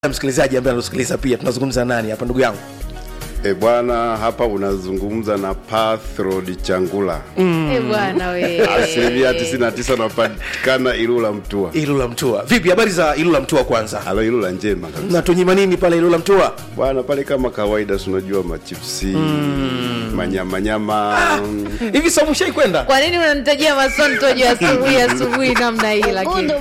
msikilizaji ambaye anatusikiliza pia tunazungumza nani hapa ndugu yangu E bwana, hapa unazungumza na Pathrod Changula Eh, bwana we. asilimia 99 napatikana Ilula Mtua. ilula mtua vipi habari za ilula mtua kwanza Alo, Ilula njema kabisa natunyima nini pale ilula mtua bwana, pale kama kawaida, si unajua machipsi manyamanyama hivi samushai kwenda kwa nini unanitajia masontojo asubuhi asubuhi namna hii lakini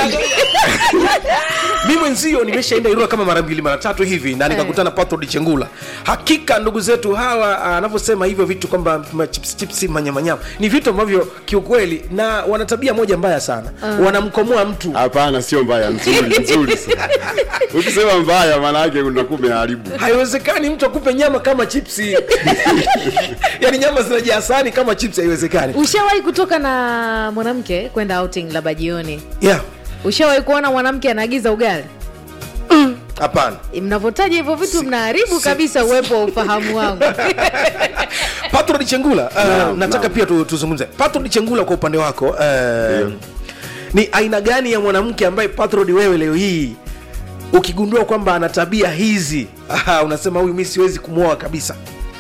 mi mwenzio nimeshaenda irua kama mara mbili mara tatu hivi na nikakutana patrod chengula hakika ndugu zetu hawa ah, anavyosema hivyo vitu kwamba chips chips manyamanyama ni vitu ambavyo kiukweli na wana tabia moja mbaya sana wanamkomoa mtu Hapana, sio mbaya, nzuri nzuri sana. Ukisema mbaya, maana yake unakuwa umeharibu. haiwezekani mtu akupe nyama kama chipsi yaani nyama zinajaa sahani kama chipsi haiwezekani ushawahi kutoka na mwanamke kwenda outing labda jioni yeah ushawahi kuona mwanamke anaagiza ugali hapana mnavyotaja hivyo vitu mnaharibu kabisa uwepo wa ufahamu wangu patrod chengula uh, Naam, nataka naam. pia tu, tuzungumze patrod chengula kwa upande wako uh, ni aina gani ya mwanamke ambaye patrod wewe leo hii ukigundua kwamba ana tabia hizi aha, unasema huyu mi siwezi kumwoa kabisa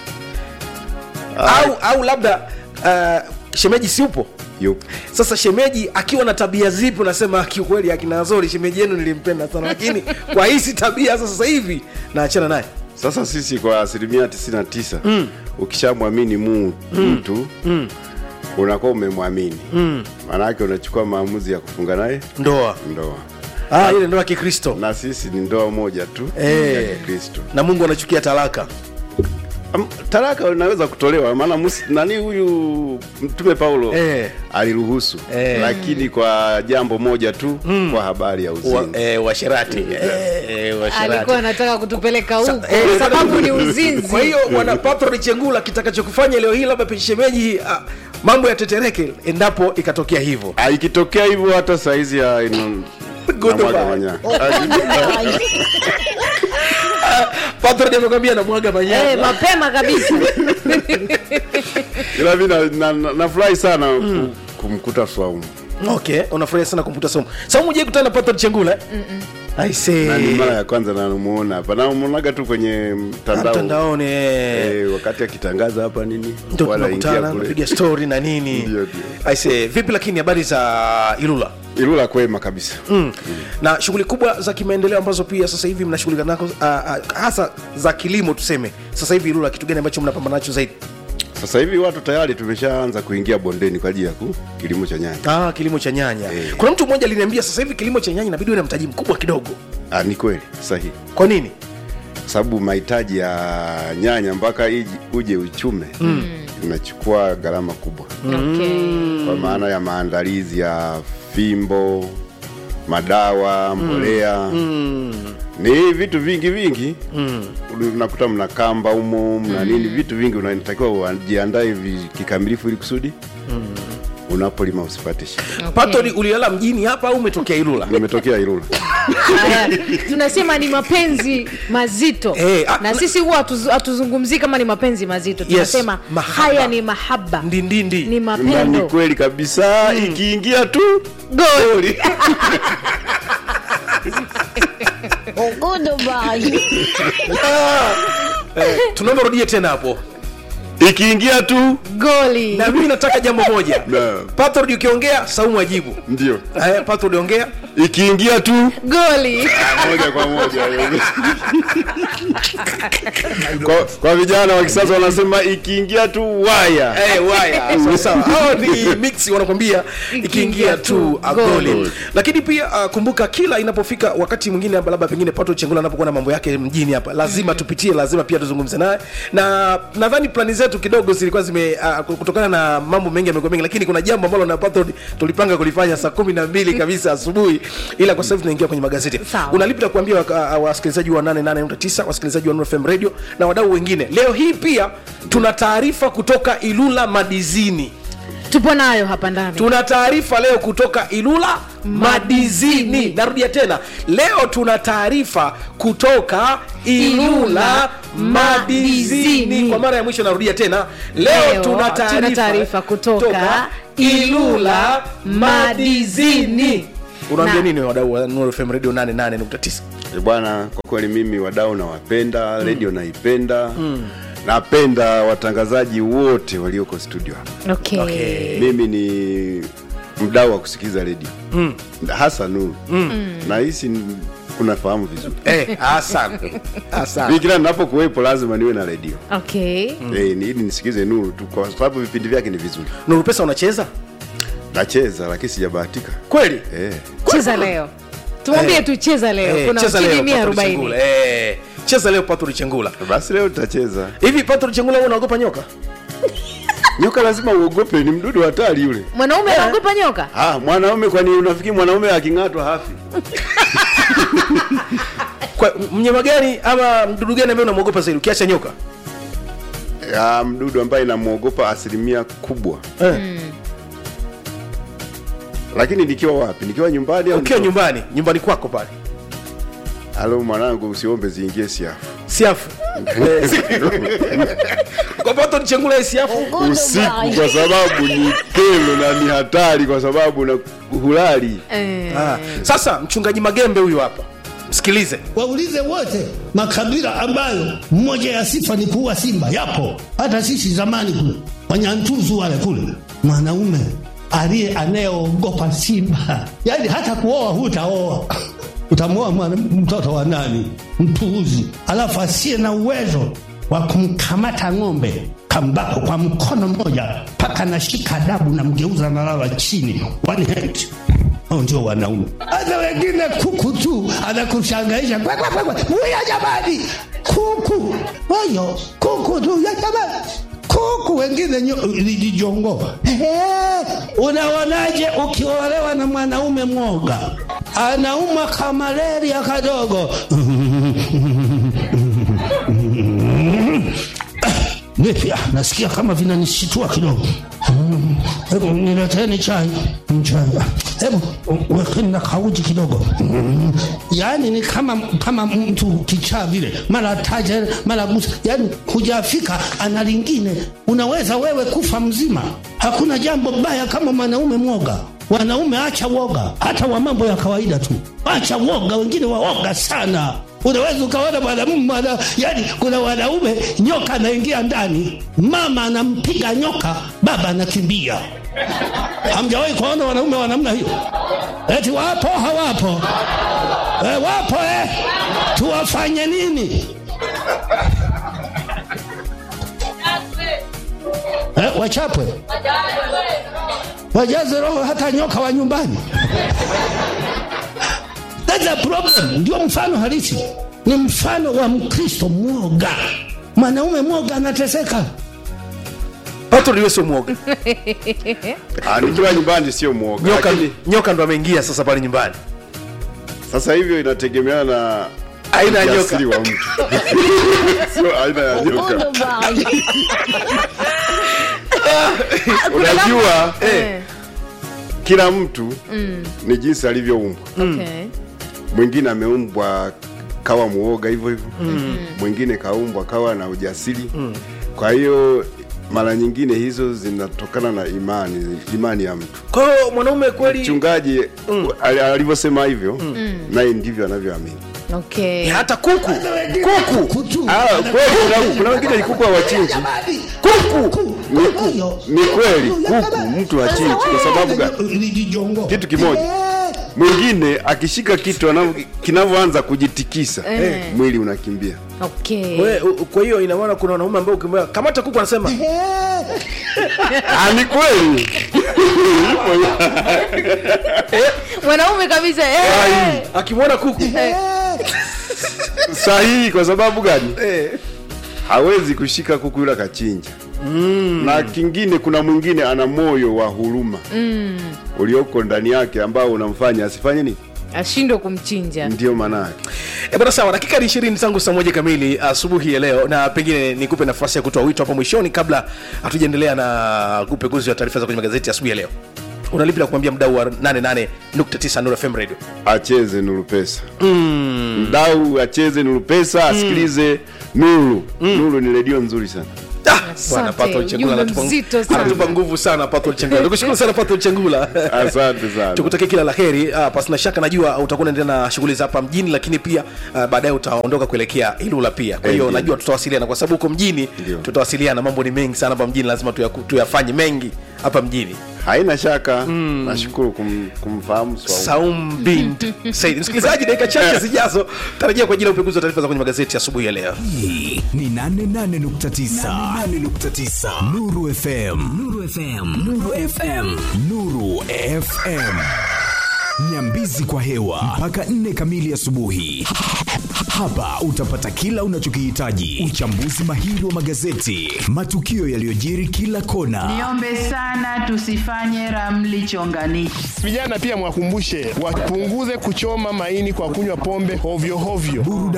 au au labda uh, shemeji si upo Yupo. sasa shemeji akiwa na tabia zipi unasema kiukweli akina Azori shemeji yenu nilimpenda sana lakini kwa hizi tabia za sasa hivi naachana naye Sasa sisi kwa asilimia 99 mm. ukishamwamini mu mtu mm. unakuwa umemwamini mm. maana yake unachukua maamuzi ya kufunga naye ndoa ndoa, ah, ile ndoa ya kikristo na sisi ni ndoa moja tu Eh. ya Kikristo. na mungu anachukia talaka Am- Talaka inaweza kutolewa, maana musi- nani huyu Mtume Paulo Eh. aliruhusu Eh. lakini kwa jambo moja tu kwa habari ya wa, uzinzi. eh, washerati eh, eh, washerati. alikuwa anataka kutupeleka huko Sa- eh, kwa sababu ni uzinzi kwa hiyo wana patroni chengula kitakachokufanya leo hii labda shemeji ah, mambo yatetereke endapo ikatokea hivyo Ah, ikitokea hivyo hata saizi ya ino- Goodbye. namwaga manya. patroni amekwambia namwaga Eh, manyama mapema kabisa ila mi nafurahi na, na, nafurahi sana ku- kumkuta Swaumu okay unafurahia sana kumputa somo saumu je kutana na patroni chengula eh? I say. na ni mara ya kwanza namuona hapa namuonaga tu kwenye mtandao mtandaoni eh. eh, wakati akitangaza hapa nini ndo wala ingia tunakutana kule. napiga story na nini Ndio, ndio. I say, vipi lakini habari za ilula Ilula kwema kabisa mm. na shughuli kubwa za kimaendeleo ambazo pia sasa hivi mnashughulika nako uh, uh, hasa za kilimo tuseme sasa hivi ilula kitu gani ambacho mnapambana nacho zaidi sasa hivi watu tayari tumeshaanza kuingia bondeni kwa ajili ya ku- kilimo cha nyanya ah, kilimo cha nyanya Eh. kuna mtu mmoja aliniambia sasa hivi kilimo cha nyanya inabidi uwe na mtaji mkubwa kidogo ah, ni kweli sahihi kwa nini kwa sababu mahitaji ya nyanya mpaka iji- uje uchume mm. inachukua gharama kubwa okay. kwa maana ya maandalizi ya fimbo madawa mbolea mm. ni vitu vingi vingi mm. unakuta mna kamba umo mna nini vitu vingi unatakiwa ujiandae vi- kikamilifu ili kusudi mm. unapolima usipate shida Okay. patoni ulilala mjini hapa au umetokea ilula nimetokea Ilula Haya, tunasema ni mapenzi mazito Eh, ah, na na- sisi huwa hatuzu- hatuzungumzii kama ni mapenzi mazito tunasema mahaba. haya ni mahaba ndindindi ni na ni mapendo kweli kabisa ikiingia tu Goli. eh, tunaomba rudie tena hapo ikiingia tu goli na mimi nataka jambo moja Na. patrod ukiongea saumu ajibu ndio eh, patrod ongea ikiingia tu goli moja kwa moja kwa, kwa vijana wa kisasa wanasema ikiingia tu waya Eh, waya sawa sawa hao ni mix wanakwambia ikiingia tu agoli Goli. lakini pia uh, kumbuka kila inapofika wakati mwingine hapa labda pengine pato chengula anapokuwa na mambo yake mjini hapa lazima tupitie lazima pia tuzungumze naye na nadhani plani zetu kidogo zilikuwa zime uh, kutokana na mambo mengi yamekuwa mengi lakini kuna jambo ambalo na pato tulipanga kulifanya saa kumi na mbili kabisa asubuhi ila kwa sasa hivi tunaingia kwenye magazeti Sawa. unalipi la kuambia waka- uh, wasikilizaji wa 88.9 wasikilizaji wa Nuru FM radio na wadau wengine leo hii pia tuna taarifa kutoka ilula madizini tupo nayo hapa ndani tuna taarifa leo kutoka ilula madizini narudia tena leo tuna taarifa kutoka ilula Ilula madizini Madizini. kwa mara ya mwisho narudia tena leo Leo tuna tuna taarifa taarifa kutoka ilula madizini unaambia Na- nini wadau wa Nuru FM radio 88.9 Eh, bwana kwa kweli mimi wadau nawapenda redio naipenda napenda watangazaji wote walioko studio hapa okay. Okay. mimi ni mdau wa kusikiza redio hasa nuru nahisi n- unafahamu vizuri eh asante asante Mimi kila ninapokuwepo lazima niwe na redio Okay. Eh, ni- ili nisikize nuru tu kwa sababu vipindi vyake ni vizuri Nuru pesa unacheza nacheza lakini sijabahatika kweli eh. cheza leo tumwambie tu cheza leo Eh, kuna cheza leo shilingi mia Patrick arobaini Chengula. Eh, cheza leo Patrick Chengula basi leo tutacheza hivi Patrick Chengula wewe unaogopa nyoka nyoka lazima uogope ni mdudu hatari yule mwanaume anaogopa nyoka ah, mwanaume kwani unafikiri mwanaume aking'atwa hafi kwa mnyama gani ama mdudu gani ambaye unamwogopa zaidi ukiacha nyoka ya mdudu ambaye namwogopa asilimia kubwa eh. lakini nikiwa wapi nikiwa nyumbani au ukiwa nikiwa- nyumbani nyumbani kwako pale halo mwanangu usiombe ziingie siafu siafu Eh, kwa Patrick Chengula hii siafu usiku kwa sababu ni kelo na ni hatari kwa sababu na hulali Eh. ah. sasa mchungaji Magembe huyu hapa msikilize waulize wote makabila ambayo mmoja ya sifa ni kuua simba yapo hata sisi zamani kule wanyantuzu wale kule mwanaume aliye anayeogopa simba yaani hata kuoa hutaoa utamwoa mwana- mtoto wa nani mpuuzi alafu asiye na uwezo wa kumkamata ng'ombe kambako kwa mkono mmoja mpaka nashika adabu na mgeuza nalala chini one hand hao ndio wanaume. Hata wengine kuku tu anakushangaisha Kwe, kwe, kwe, kwe. Huya jamani, kuku wayo kuku tu ya jamani kuku wengine nyo- lijijongo. Ehe, Unaonaje ukiolewa na mwanaume mwoga anaumwa kamaleria kadogo Vipi? Ah, nasikia kama vinanishitua kidogo. Mm, Hebu nileteni chai. Mm, Chai. Ah, Hebu u- wekeni na kauji kidogo. Mm, Yaani ni kama kama mtu kichaa vile, mara taja mara gusa, yaani hujafika ana lingine. Unaweza wewe kufa mzima. Hakuna jambo baya kama mwanaume mwoga. Wanaume acha woga, hata wa mambo ya kawaida tu, acha woga. Wengine waoga sana unaweza ukaona mwanamume mwana, yani kuna wanaume nyoka anaingia ndani, mama anampiga nyoka, baba anakimbia. Hamjawahi kuona wanaume wa namna hiyo? Eti wapo hawapo? E, wapo eh? Tuwafanye nini? Eh, wachapwe wajaze roho hata nyoka wa nyumbani. That's a problem. Ndio mfano halisi, ni mfano wa Mkristo mwoga. Mwanaume mwoga anateseka. Patrick wewe sio mwoga Ah, nikiwa nyumbani sio mwoga nyoka lakini nyoka ndo ameingia sasa pale nyumbani sasa hivyo inategemeana na Aina ya nyoka. ujasiri wa mtu sio aina ya nyoka unajua Eh. kila mtu ni jinsi alivyoumbwa Okay. mwingine ameumbwa kawa muoga hivyo hivyo mwingine kaumbwa kawa na ujasiri kwa hiyo mara nyingine hizo zinatokana na imani imani ya mtu kwa hiyo mwanaume kweli mchungaji ali- alivyosema hivyo naye ndivyo anavyoamini Okay. Eh, hata kuku kuku Kutu. Ah, kweli kuna- kuna wengine ni kuku hawachinji Kuku. Ni ku- ni kweli kuku mtu hachinji kwa sababu gani Lijijongo. Kitu kimoja. Eh, mwingine akishika kitu anavyo- kinavyoanza kujitikisa Eh. mwili unakimbia Okay. We, u- kwa hiyo ina maana kuna wanaume ambao ukimwambia kamata kuku anasema eh. Ah, ni kweli mwanaume kabisa eh. akimwona kuku sahihi kwa sababu gani eh. hawezi kushika kuku yule akachinja na kingine kuna mwingine ana moyo wa huruma ulioko ndani yake ambao unamfanya asifanye nini ashindwe kumchinja ndio maana yake E bwana sawa, dakika ni ishirini tangu saa moja kamili asubuhi ya leo, na pengine nikupe nafasi ya kutoa wito hapo mwishoni kabla hatujaendelea na upekuzi wa taarifa za kwenye magazeti asubuhi ya leo. Una lipi la kumwambia mdau wa 88.9 Nuru FM Radio? acheze nuru pesa mdau acheze nuru pesa asikilize nuru nuru ni redio nzuri sana Bwana Patrick Chengula ujumbe anatupa- mzito sana. anatupa nguvu sana Patrick Chengula. Nikushukuru sana Patrick Chengula. asante sana tukutakie kila la heri. Uh, pasina shaka najua utakuwa unaendelea na shughuli za hapa mjini, lakini pia uh, baadaye utaondoka kuelekea Ilula pia. Kwa hiyo Eh, ndio. najua tutawasiliana kwa sababu huko mjini Ndio. tutawasiliana. Mambo ni mengi sana hapa mjini, lazima tuyaku- tuyafanye mengi hapa mjini. haina shaka nashukuru kum, kumfahamu Swau. Saum bint Said. Msikilizaji, dakika chache zijazo tarajia kwa ajili ya upekuzi wa taarifa za kwenye magazeti asubuhi ya leo. Hii ni 88.9 88.9 Nuru FM Nuru FM Nuru FM Nuru FM Nyambizi kwa hewa mpaka nne kamili asubuhi. Hapa utapata kila unachokihitaji: uchambuzi mahiri wa magazeti, matukio yaliyojiri kila kona, Niombe sana tusifanye ramli chonganishi. Vijana pia mwakumbushe wapunguze kuchoma maini kwa kunywa pombe hovyo hovyo. burudani